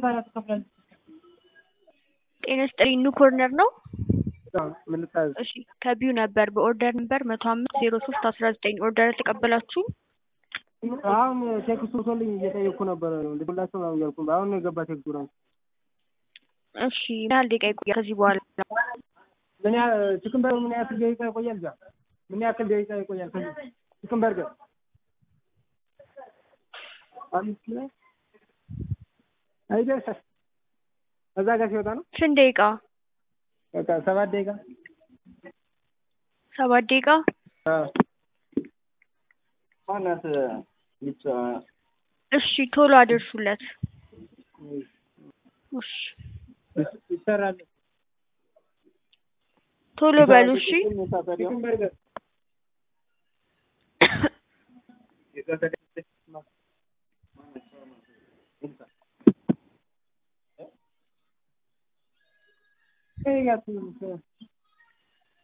ታዲያ ትከፍላለች። ጤና ይስጥልኝ ኑ ኮርነር ነው? ምን ልታዘዝ? እሺ ከቢዩ ነበር በኦርደር ነበር መቶ አምስት ዜሮ ሶስት አስራ ዘጠኝ ኦርደር ተቀበላችሁ? አሁን ቴክስቱ ቶልኝ እየጠየቅኩ ነበረ ልላቸው ነው እያልኩ አሁን ነው የገባ ቴክስቱ ራሱ። እሺ ምን ያህል ደቂቃ ይቆያል ከዚህ በኋላ? ምን ያህል ቺክን በርገር ምን ያክል ደቂቃ ይቆያል? እዛ ምን ያክል ደቂቃ ይቆያል? ከዚህ ቺክን በርገር አምስት ላይ አይደርስ እዛ ጋር ሲወጣ ነው ስንት ደቂቃ? በቃ ሰባት ደቂቃ ሰባት ደቂቃ ማናት ብቻ እሺ ቶሎ አድርሱለት። እሺ ይሰራል። ቶሎ በሉ እሺ። ቺክን በርገር